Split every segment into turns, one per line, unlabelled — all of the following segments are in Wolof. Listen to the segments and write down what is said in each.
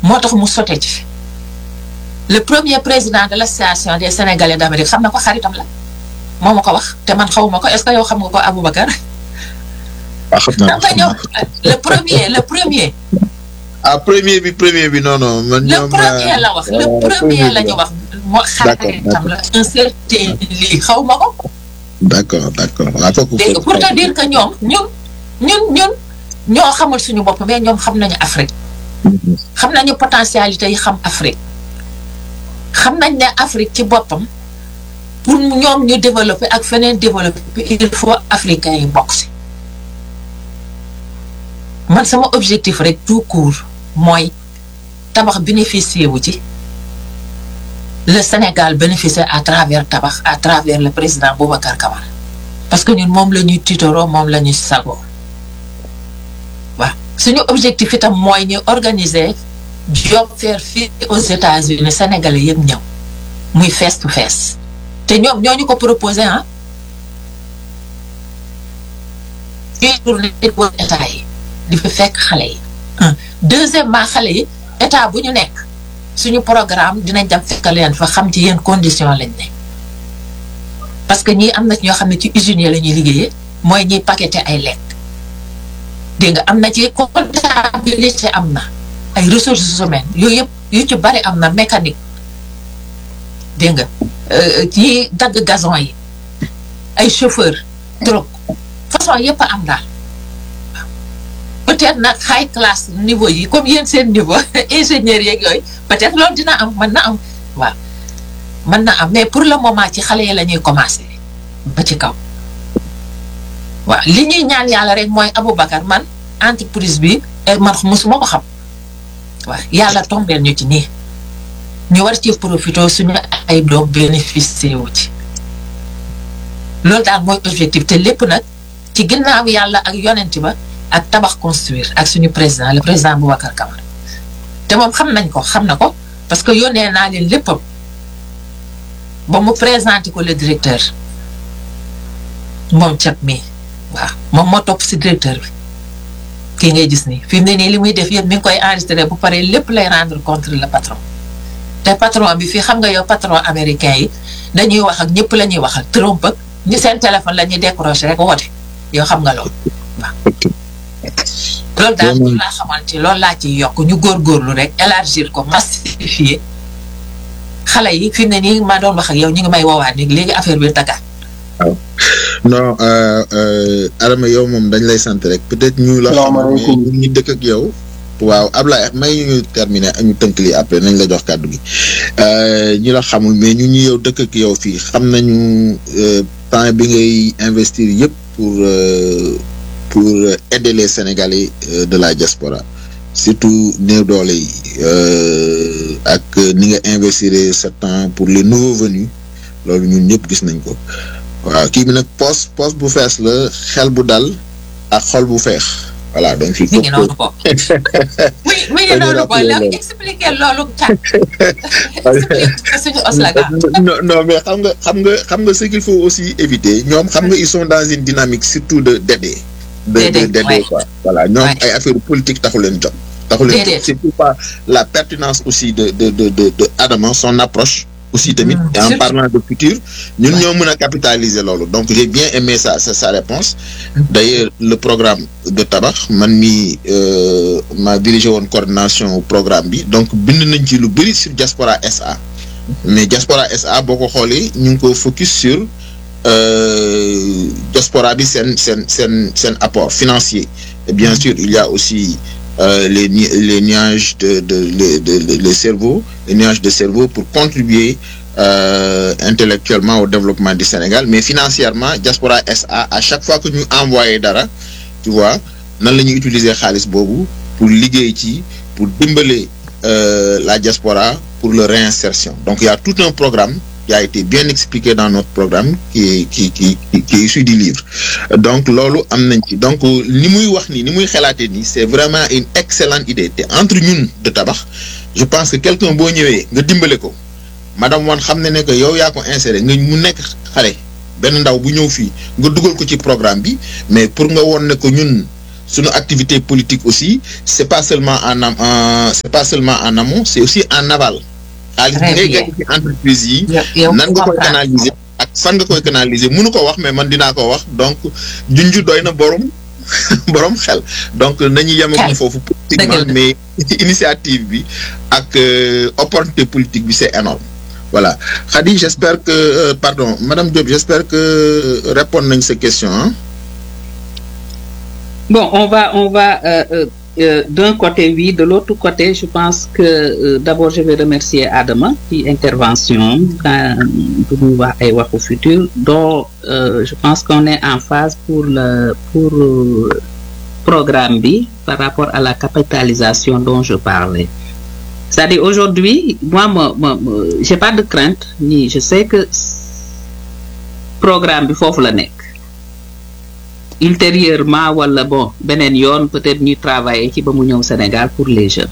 moo tax mu sote ci le premier président de l'association des sénégalais d'Amérique xam na ko xaritam la moo ma ko wax te man xawuma ko est-ce que yow xam nga ko Aboubacar
ah xam naa
dafa ñëw le premier le premier
ah premier bi premier bi non non man
le
ñoom
premier la wax le premier la ñu wax moo xaritam la un certain lii xaw ma ko
d'accord d'accord waaw kooku
dégg nga pour te dire que ñoom ñun ñun ñun ñoo xamul suñu bopp mais ñoom xam nañu Afrique xam nañu potentialité yi xam Afrique xam nañ ne Afrique ci boppam pour ñoom ñu développer ak feneen développer il faut africains yi bokk si man sama objectif rek tout court mooy tabax bénéficier wu ci le Sénégal bénéficier à travers tabax à travers le président Boubacar Camara parce que ñun moom la ñuy tiitaroo moom la ñuy sagoo waaw suñu objectif itam mooy ñu organiser job fair fii aux États-Unis sénégalais yëpp ñëw muy face to face te ñoom ñoo ñu ko proposé ah ñuy tourné wër état yi di fi fekk xale yi un deuxièmement xale yi état bu ñu nekk suñu programme dinañ dem fekk leen fa xam ci yenn condition lañ ne parce que ñii am na ñoo xam ne ci usines la ñuy liggéeyee mooy ñiy paqueté ay lekk dégg nga am na ci comptabilité am na ay ressources humaines yooyu yëpp yu ci bari am na mécanique dégg nga yi dagg gazon yi ay chauffeur drogue façon yëpp a am daal peut-être nag high class niveau yi comme yéen seen niveau ingénieurs yeeg yooyu peut-être loolu dina am mën na am waaw mën na am mais pour le moment ci xale yi la ñuy commencer ba ci kaw waaw li ñuy ñaan yàlla rek mooy Aboubacar man entreprise bi man mosuma ko xam waaw yàlla tombeel ñu ci nii ñu war ci profité suñu ay doom bénéficier wu ci loolu daal mooy objectif te lépp nag ci ginnaaw yàlla ak yonent ba ak tabax construire ak suñu président le président Boubacar Camara te moom xam nañ ko xam na ko parce que yónnee naa leen léppam ba mu présenté ko le directeur moom cat mi waaw moom moo topp si directeur bi kii ngay gis nii fi mu ne nii li muy def yëpp mi ngi koy enregistré bu paree lépp lay rendre compte le patron te patron bi fii xam nga yow patron américain yi dañuy wax ak ñëpp la ñuy waxal Trump ak ñi seen téléphone la ñuy décroché rek woote yow xam nga loolu waaw. loolu daal loolu laa xamante loolu laa ciy yokk ñu góorgóorlu rek élargir ko massifier xale yi fi mu ne nii maa doon wax ak yow ñu ngi may woowaat ni léegi affaire bi Dakar.
waaw non Adama yow moom dañ lay sant rek peut-être ñu la xam mais ñu dëkk ak yow waaw Ablaye may ñu terminer ak ñu tënk lii après nañ la jox kàddu gi ñu la xamul mais ñu ñu yow dëkk ak yow fii xam nañu temps bi ngay investir yëpp pour pour aider les Sénégalais de la diaspora surtout néew doole yi ak ni nga investir ce temps pour les nouveaux venus loolu ñun ñëpp gis nañ ko waaw kii bi nag poste poste bu fees la xel bu dal ak xol bu feex voilà donc il
mi ngi noonu ko mi mi ngi noonu ko léegi expliqué loolu cat expliqué suñu oslaga
non non mais xam nga xam nga xam nga ce qu'il faut aussi éviter ñoom xam nga ils sont dans une dynamique surtout de d'aider de de d'aider quoi voilà ñoom ay affaire politique taxu leen jot taxu leen jot c'est pas la pertinence aussi de de de de de Adama son approche aussi tamit en parlant de futur ñun ñoo mën a capitaliser loolu donc j'ai bien aimé sa sa sa réponse d'ailleurs le programme de tabax man mi ma dirigé woon coordination programme bi donc bind nañ ci lu bëri sur diaspora SA mais diaspora SA boo ko xoolee ñu ngi ko focus sur diaspora bi seen seen seen seen apport financier et bien sûr il y a aussi Euh, les les nuages de de de de les cerveaux les nuages de cerveau pour contribuer euh, intellectuellement au développement du Sénégal mais financièrement Diaspora SA à chaque fois que ñu envoyé dara tu vois nan la ñuy utiliser xaalis boobu pour liggéey ci pour dimbale euh, la diaspora pour leur réinsertion donc il y a tout un programme qui a été bien expliqué dans notre programme qui qui qui qui, qui est issu du livre donc loolu am nañ ci donc ni muy wax nii ni muy xalaatee nii c'est vraiment une excellente idée te entre ñun de tabax je pense que quelqu'un boo ñëwee nga dimbale ko madame wan xam ne ne que yow yaa ko inséré nga mu nekk xale benn ndaw bu ñëw fii nga dugal ko ci programme bi mais pour nga woon ne ko ñun suñu activité politique aussi c'est pas seulement en am c'est pas seulement en amont c'est aussi en aval xaalis bi ngay gagné ci entreprise yi nan nga koy canaliser ak fan nga koy canaliser mënu ko wax mais man dinaa ko wax donc junju doy na borom borom xel donc nañu yemagum foofu politiquement mais initiative bi ak opportunité politique bi c'est énorme voilà Khady j'espère que euh, pardon madame Diop j'espère que répondre nañ sa question hein?
bon on va on va euh, euh, euh, d'un côté oui de l'autre côté je pense que euh, d'abord je vais remercier Adama ci intervention pour ñu wax ay waxu futur dont euh, je pense qu'on est en phase pour le pour programme bi par rapport à la capitalisation dont je parlais c'est-à-dire aujourd'hui moi ma ma j'ai pas de crainte ni je sais que programme bi foofu la nekk ultérieurement wala bon beneen yoon peut-être ñuy travailler ci ba mu ñëw Sénégal pour les jeunes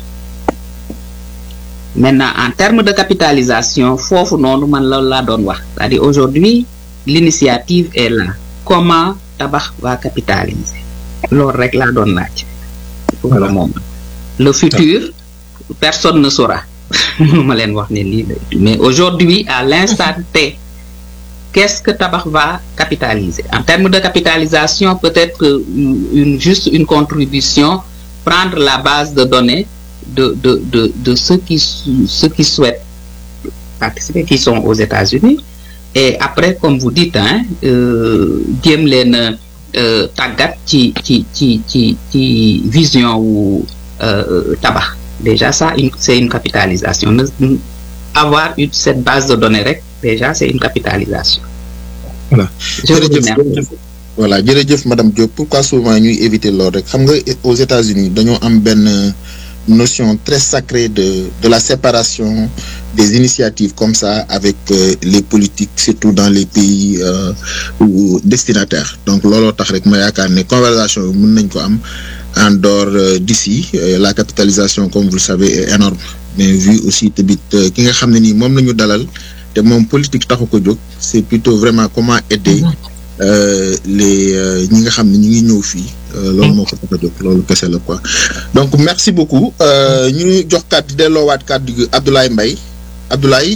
maintenant en termes de capitalisation foofu noonu man loolu laa doon wax c'est-à-dire aujourd'hui l'initiative est là comment tabax va capitaliser loolu rek laa doon laaj pour le moment le futur personne ne saura mënuma leen wax ne lii mais aujourd'hui à l'instant T qu'est-ce que tabax va capitaliser en termes de capitalisation peut-être une juste une contribution prendre la base de données de de de de ceux qui ceux qui souhaitent participer qui sont aux États-Unis et après comme vous dites hein jéem leen tàggat ci ci ci ci ci vision wu tabax déjà ça une c'est une capitalisation avoir une cette base de données rek déjà c'est une capitalisation.
voilà jërëjëf voilà jërëjëf madame Diop pourquoi souvent ñuy éviter loolu rek xam nga aux États-Unis dañoo am benn notion très sacrée de de la séparation des initiatives comme ça avec euh, les politiques surtout dans les pays euh, ou destinataires donc looloo tax rek ma yaakaar ne conversation bi mën nañ ko am en dehors euh, d'ici la capitalisation comme vous le savez est énorme mais vu aussi tamit ki nga xam ne nii moom la ñu dalal te moom politique taxu ko jóg c'est plutôt vraiment comment aider euh, les ñi nga xam ne ñu ngi ñëw fii loolu moo ko tax a jóg loolu kese la quoi donc merci beaucoup ñu jox kàddu delloowaat kàddu gi Abdoulaye Mbaye Abdoulaye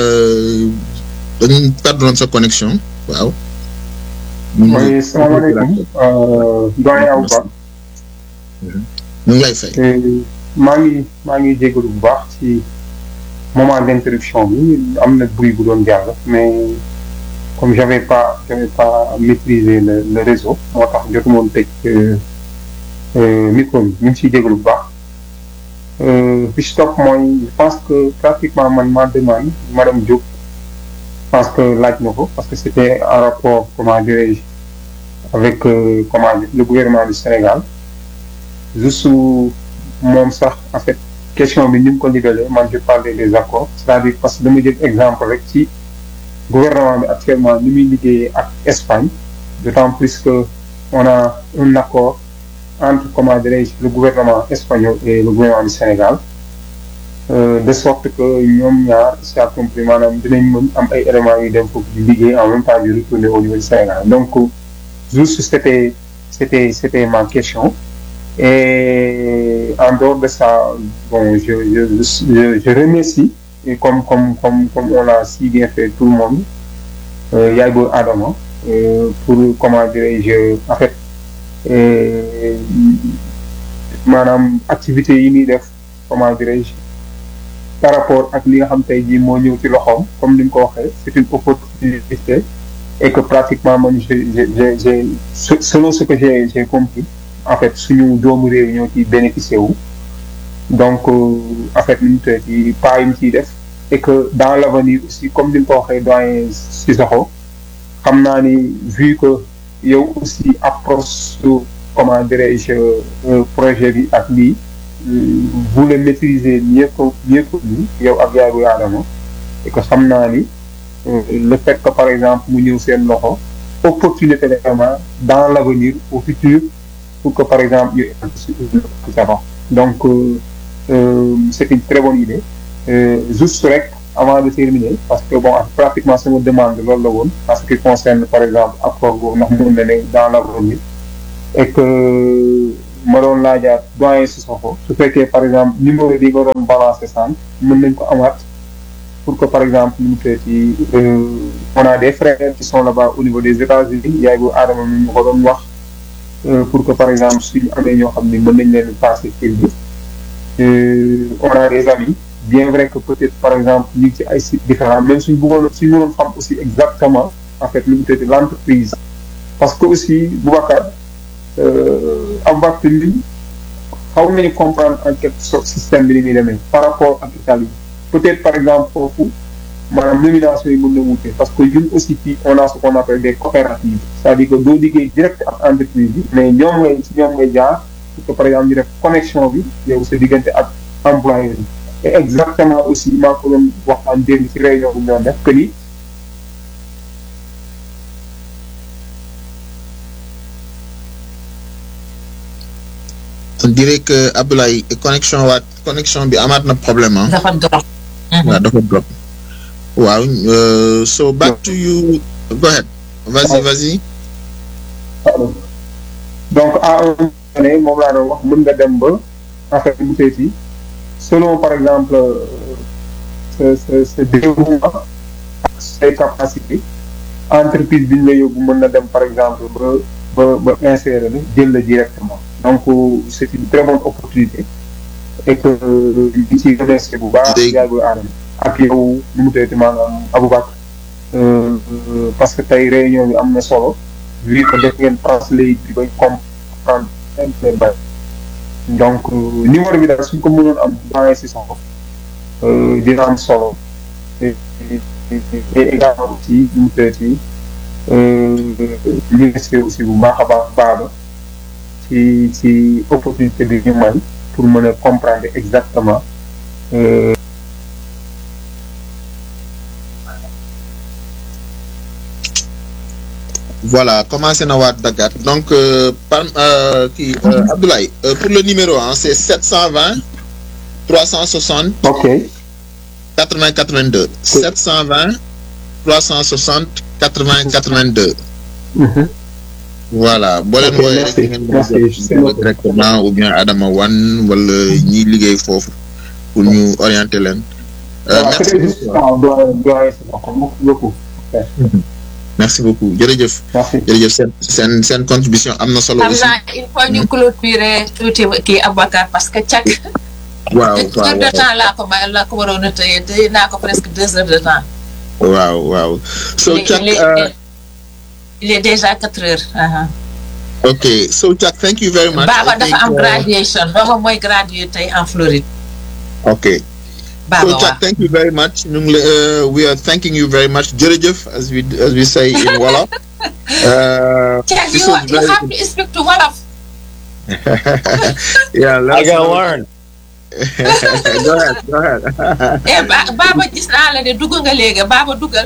dañu perdre sa connexion waaw.
oui salaamaaleykum doyen Awa Ba.
ñu ngi lay fay.
maa ngi maa ngi jégalu bu baax ci. moment d'interruption bi am na bruit bu doon jàll mais comme j'avais pas j'avais pas maîtrisé le le réseau moo tax jotu moon tëj micro bi ñu ngi siy jégalu bu baax bi si topp mooy je pense que pratiquement man ma demande madame Diop je pense que laaj na ko parce que c'était en rapport comment dirais-je avec euh, comment le gouvernement du Sénégal juste moom sax en fait question bi ni mu ko niveler man je parlais des accords c'est-à-dire parce que dama jël exemple rek ci gouvernement bi actuellement ni muy liggéeyee ak Espagne d'autant plus que on a un accord entre comment dirais-je le gouvernement espagnol et le gouvernement du Sénégal euh, de sorte que ñoom ñaar si a compris maanaam dinañ mën am ay éléments yu dem foofu di liggéey en même temps di retourner au niveau du Sénégal donc juste c'était c'était c'était ma question Et en dehors de ça, bon, je, je, je, je remercie, et comme, comme, comme, comme on l'a si bien fait tout le monde, euh, Yago Adama, euh, pour, comment dirais-je, en fait, euh, maanaam activité yi muy def comment dirais-je par rapport ak li nga xam tey jii moo ñëw ci loxoom comme ni mu ko waxee c'est une opportunité et que pratiquement man j'ai j'ai j'ai selon ce que j'ai j'ai compris en fait suñu doomu réew ñoo ciy bénéficier wu donc en fait ñu te ci pas yi mu ciy def et que dans l'avenir aussi comme ni nga ko waxee doyen Cissokho xam naa ni vu que yow aussi approche comment dirais-je projet bi ak lii vous le maîtrisez mieux que mieux que nous yow ak yaay bu Adama et que xam naa ni le fait que par exemple mu ñëw seen loxo opportunité vraiment dans l'avenir au futur pour que par exemple ñu avant donc euh, euh, c'est une très bonne idée euh, juste rek avant de terminer parce que bon pratiquement sama demande loolu la woon parce que concerne par exemple accord boobu ndax mën na ne dans l'avenir et que ma doon laajaat doyen Sissoko su fekkee par exemple numéro bi nga doon balancer sànq mën nañ ko amaat pour que par exemple ñu mu ci on a des frères qui sont là-bas au niveau des États-Unis yaay bu aadama mi ñu ko doon wax pour que par exemple suñu amee ñoo xam ne mën nañ leen passer fil bi on a des amis bien vrai que peut-être par exemple ñu ngi ci ay sites différents même suñ bëggoon suñ mënoon xam aussi exactement en fait lu mu tëdd l'entreprise parce que aussi Boubacar Aboubacry li xaw nañu comprendre en quelque sorte système bi ni muy demee par rapport ak Italie peut-être par exemple foofu maanaam nomination yi mën na wute parce que ñun aussi fii on a ce qu'on appelle des coopératives c'est-à-dire que doo liggéey direct ak entreprise bi mais ñoom ngay si ñoom ngay jaar pour que par exemple ñu def connexion bi yow sa diggante ak employeur yi et exactement aussi maa ko doon waxtaan démb ci réunion bu ñu doon def que ni
on dirait que Abdoulaye connexion waat connexion bi amaat na problème ah.
dafa drop.
waaw dafa drop. waaw so back to you go ahead vas-y vas-y.
donc à un moment donné moom laa doon wax mën nga dem ba en fait mu seeti selon par exemple sa sa sa développement ak say capacité entreprise bi ñu la yóbbu mën na dem par exemple ba ba ba insérer la jël la directement donc c'est une très bonne opportunité et que li ci remercier bu baax yàggul aadama ak yow nu mu teeti maanaam Aboubacar parce que tey réunion bi am na solo vu que def ngeen translate bi bay comprendre leen bay donc numéro bi daal suñ ko mënoon am dans si soxla dina am solo et également aussi nu mu teeti remercier aussi bu baax a baax baaba ci ci opportunité bi ñu may pour mën a comprendre exactement
voilà commencé na waat daggaat donc par kii Abdoulaye pour le numéro ah c'est 720 360.
ok.
80 82. 720 360 80 82. voilà boo leen wooyee rek ngeen mën a directement ou bien Adama Wane wala ñiy liggéey foofu pour ñu orienter leen. merci beaucoup jërëjëf. jërëjëf seen seen seen contribution am na solo. aussi
xam naa il faut ñu clôturer tuuti kii Aboubacar parce que càkk.
waaw waaw
heure de temps laa ko ma laa ko waroon a tëye tëye naa ko presque deux heures de temps.
waaw waaw. so Chuck
il est déjà quatre heures.
ok so Chuck thank you very much.
Baba dafa am graduation Baba mooy gradué tey en Floride.
ok. so Chuck thank you very much ñu ngi uh, we are thanking you very much jërëjëf as we as we say in Wolof. uh,
Chuck you, you have to speak to Wolof.
yeah
I gotta learn.
go ahead go ahead.
eh Baba gis naa la de dugg nga léegi Baba duggal.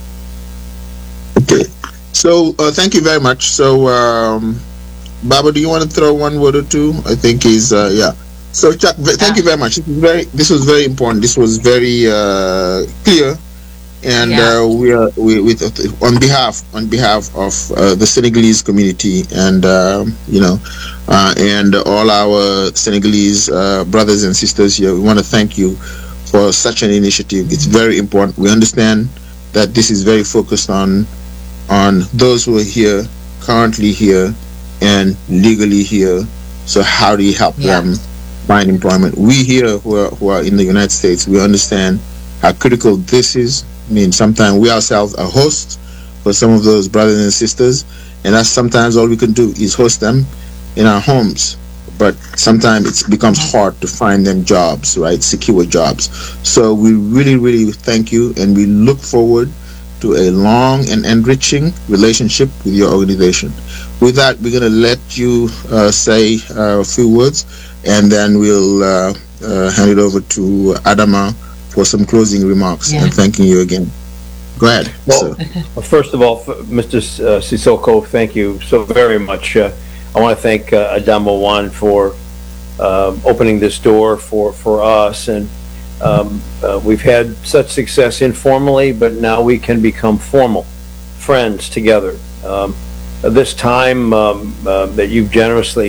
okay so uh, thank you very much so um, Baba do you want to throw one word or two I think he's uh, yeah. So Chuck, thank you very much. This was very, this was very important. This was very uh, clear, and
Yeah.
uh, we are we with on behalf on behalf of uh, the Senegalese community and um, you know uh, and all our Senegalese uh, brothers and sisters here. We want to thank you for such an initiative. It's very important. We understand that this is very focused on on those who are here currently here and legally here. So how do you help
Yeah.
them? find employment. We here who are, who are in the United States, we understand how critical this is. I mean, sometimes we ourselves are hosts for some of those brothers and sisters, and that's sometimes all we can do is host them in our homes. But sometimes it becomes hard to find them jobs, right? Secure jobs. So we really, really thank you, and we look forward to a long and enriching relationship with your organization. With that, we're going to let you uh, say uh, a few words and then we'll uh, uh, hand it over to Adama for some closing remarks
Yeah.
and thanking you again. Go ahead.
Well,
sir.
Well, First of all, f- Mr. S- uh, Sissoko, thank you so very much. Uh, I want to thank uh, Adamo Wan for um, opening this door for, for us. And um, uh, we've had such success informally, but now we can become formal friends together. Um, this time um, uh, that you've generously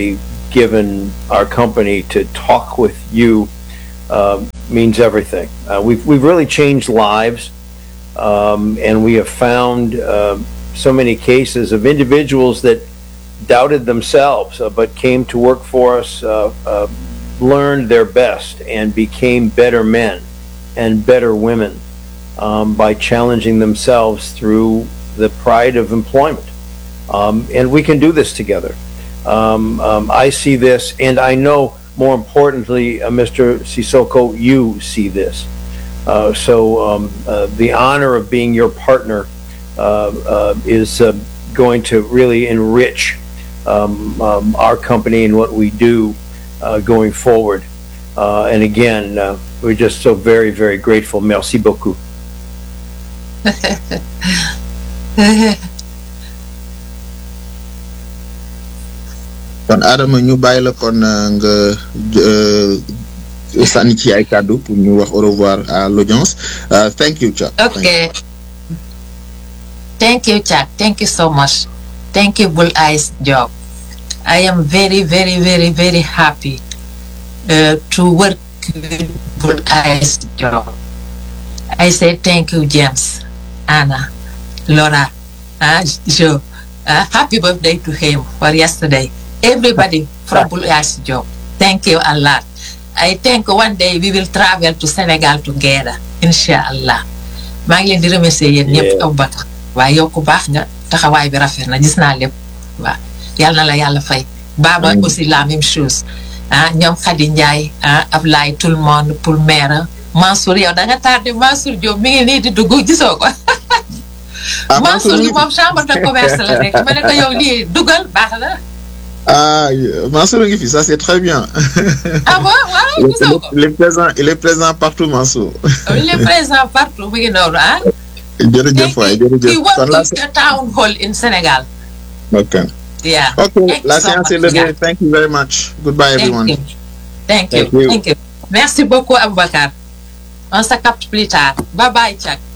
given our company to talk with you um, means everything. Uh, we've, we've really changed lives, um, and we have found um, so many cases of individuals that doubted themselves uh, but came to work for us, uh, uh, learned their best, and became better men and better women um, by challenging themselves through the pride of employment. Um, and we can do this together. Um, um, I see this, and I know more importantly, uh, Mr. Sissoko, you see this. Uh, so um, uh, the honor of being your partner uh, uh, is uh, going to really enrich um, um, our company and what we do uh, going forward. Uh, and again, uh, we're just so very, very grateful. Merci beaucoup.
kon Adama ñu bàyyi la kon euh, nga euh, sànni ci ay kàddu pour ñu wax au revoir à l'audience Euh, thank you Cha
Okay. Thank you, Chuck. Thank you so much. Thank you, Bull Eyes Job. I am very, very, very, very happy uh, to work with Bull Eyes Job. I say thank you, James, Anna, Laura, uh, Joe. Uh, happy birthday to him for yesterday. Everybody from Bull Eyes Job. Thank you a lot. I think one day we will travel to Senegal together, inshallah. maa ngi leen di remercier yéen ñëpp
Yeah.
Aboubacar waaye yow ku baax nga taxawaay bi rafet na gis naa lépp waaw yàlla na la yàlla fay Baba aussi la même chose ah ñoom Khady Ndiaye ah Ablaye tout le monde pour maire Mansour yow da nga tardé Mansour Diop mi ngi nii di dugg gisoo ko
ah
Mansour
Mansour
gi moom chambre de commerce la rek ma ne ko yow lii dugal baax na
ah Mansour a ngi fi ça c'est très bien
ah bon waaw
il
gisoo ko
est présent il est présent partout Mansour
il est présent partout mu ngi noonu ah
jërëjëf waay
he
jërëjëf
work
kon la
in the town hall in Senegal
ok
yeah
ok
Thank
la
you so
séance est
much,
levée
yeah.
thank you very much goodbye everyone
Thank you. Thank you.
Thank you.
Thank you. Merci beaucoup, Aboubacar. On se capte plus tard. Bye bye, Chuck.